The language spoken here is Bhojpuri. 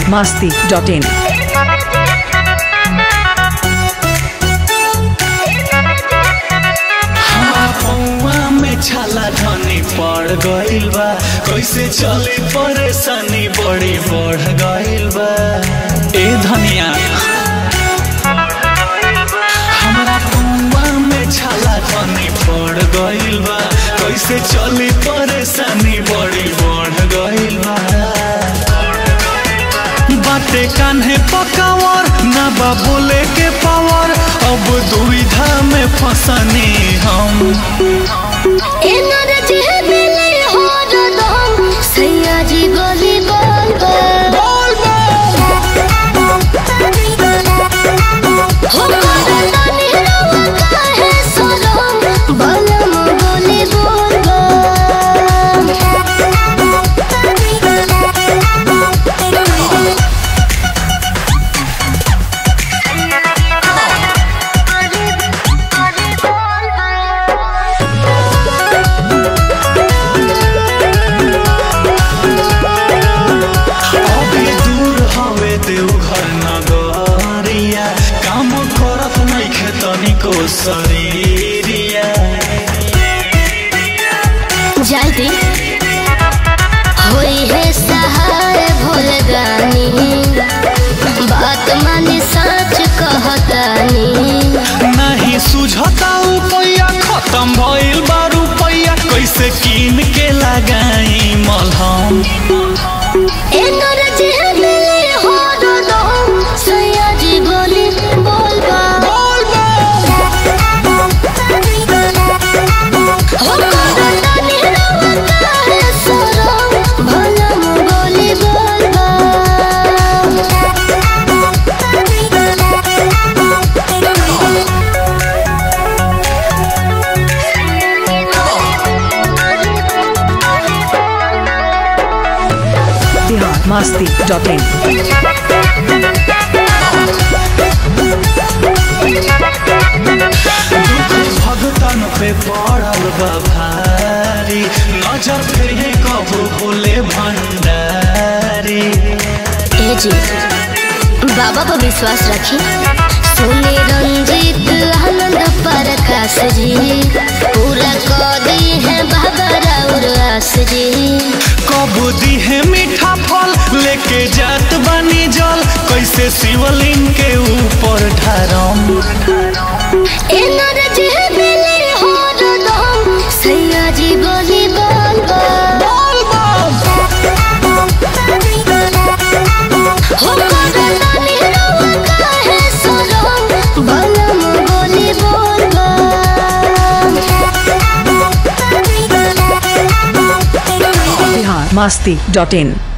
masti.in. पौआ में छाला धनी पड़ गइल बा कैसे चले परेशानी बड़ी बढ़ गइल बा ए धनिया हमरा पौआ में छाला धनी पड़ गइल बा कैसे चली परेशानी बड़ी बढ़ गइल बा बाटे कान्हे पकावर ना बा बोले के पावर अब दुविधा में फंसनी हम एनर्जी मिले हो रदम सैयाजी बोली बोल बोल हो करतानी रवा काहे सरम बलम बोली बोल बोल अभी दूर हवे देवघर नगरिया काम करत नइखे तनिको शरीरिया जल्दी होई है सहाय भोल गानी बात माने सच कहतानी नहीं सुझता उपैया खत्म भइल बा रुपैया कैसे कीन के लगाई मलहम एनर्जी मिले हो रदम सैयाजी बोली बोल बा हो करतानी रवा काहे सरम भलम बोली बोल Bihar masti.in. भगतन पे पड़ल बा भारी नजर फिर कबू भोले भंडारी ए जी बाबा पर विश्वास रखी सुने रंजीत आनंद प्रकाश जी पूरा कर दी है बाबा राउर आस जी कबू दी है मीठा फल लेके जात बानी जल कैसे शिवलिंग के ऊपर ढारम एनर्जी मिले हो रदम सैया जी बोली बोल बोल हो करतानी रवा काहे सरम बलम बोली बोल बोल Bihar masti.in.